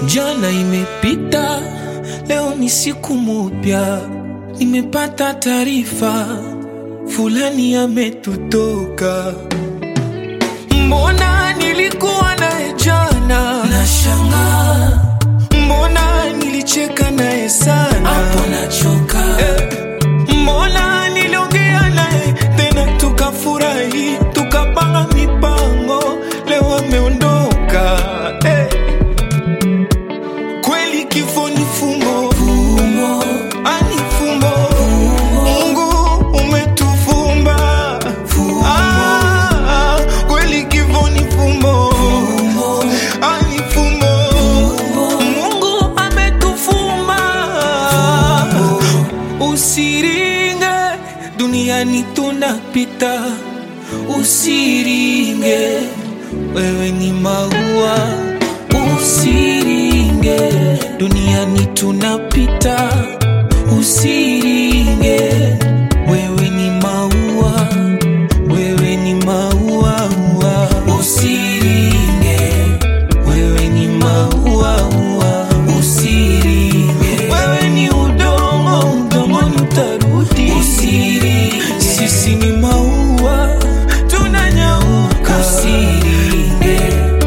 Jana imepita, leo ni siku mupya. Nimepata taarifa fulani ametutoka. Mbona nilikuwa naye jana, nashangaa. Mbona nilicheka naye sana, hapo nachoka. Eh, mbona niliongea naye tena tukafurahi, tukapanga mipango, leo ameondoka. Eh, kweli kifo ni fumbo, fumbo. ani fumbo. Mungu umetufumba Ah, kweli kifo ni fumbo, ani fumbo. Mungu ametufumba usiringe duniani tunapita usiringe wewe ni maua usiringe duniani tunapita usiringe wewe ni maua wewe ni maua usiringe wewe ni maua usiringe wewe ni udongo udongoni utarudi usiringe sisi ni maua tunanyauka usiringe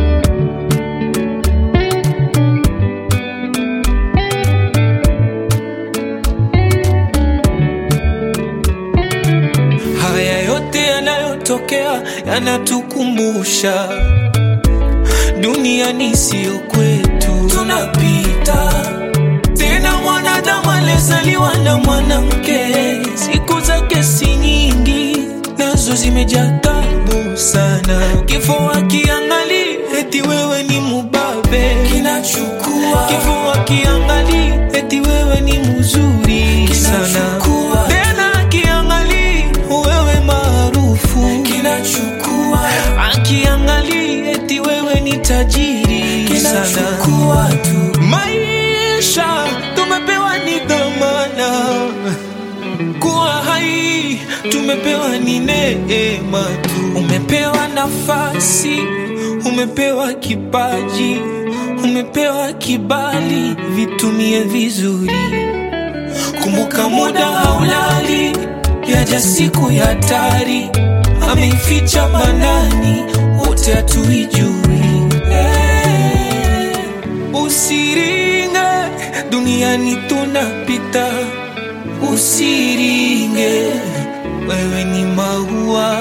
Haya yote yanayotokea yanatukumbusha duniani siyo kwetu, tunapita. Tena mwanadamu alizaliwa na mwanamke, siku zake si nyingi, nazo zimejaa taabu sana. Kifo akiangali eti wewe ni mubabe, kinachukua. Kifo akiangali eti wewe ni mzuri sana, tena akiangali wewe maarufu, kinachukua. Akiangali eti wewe ni tajiri sana, tu. Maisha tumepewa ni dhamana kuwa hai tumepewa ni neema tu. Umepewa nafasi, umepewa kipaji, umepewa kibali, vitumie vizuri. Kumbuka muda haulali, yaja siku ya hatari, ameificha manani, wote hatuijui. Eh, Usiringe, duniani tunapita usiringe, wewe ni maua,